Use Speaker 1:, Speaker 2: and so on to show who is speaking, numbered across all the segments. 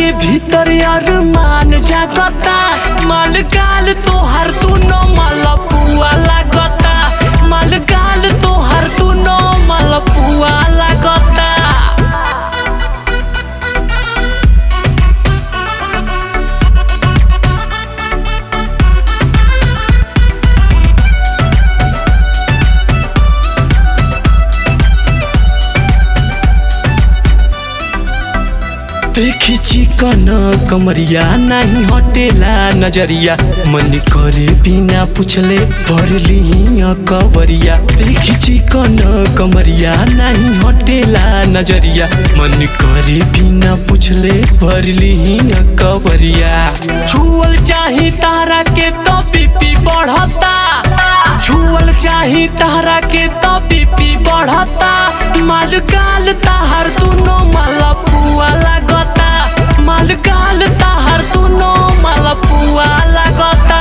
Speaker 1: भीतर अरमान जागता मालगाल तोहर दुनो मलपुआ लागता मालगाल तोहर दुनो मलपुआ लागता देखी चिकन कमरिया नहीं हटेला नजरिया मन करे बिना पूछले भरली कवरिया देखी चिकन कमरिया नहीं हटेला नजरिया मन करे बिना पूछले भरली कवरिया छुअल चाही तारा के तो बीपी बढ़ता छुअल चाही तारा के तो बीपी बढ़ता मालगाल ताहर दुनो मलपुआ लागता मालगाल ताहर दुनो मलपुआ लागता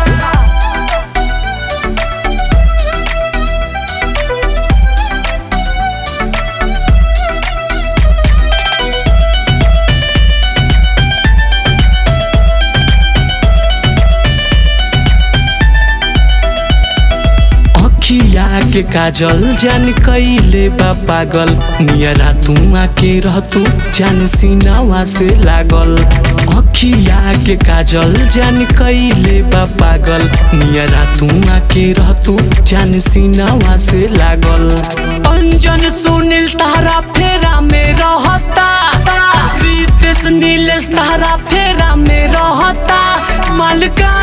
Speaker 1: अखिया के काजल जान कैले बा पागल नियरा तू आके रहतू जान सीनावा से लागल अखिया के काजल जान कैले बा पागल नियरा तू आके रहतू जान सीनावा से लागल अंजन सुनील तारा फेरा में रहता रितेश नीलेश तारा फेरा में रहता मालका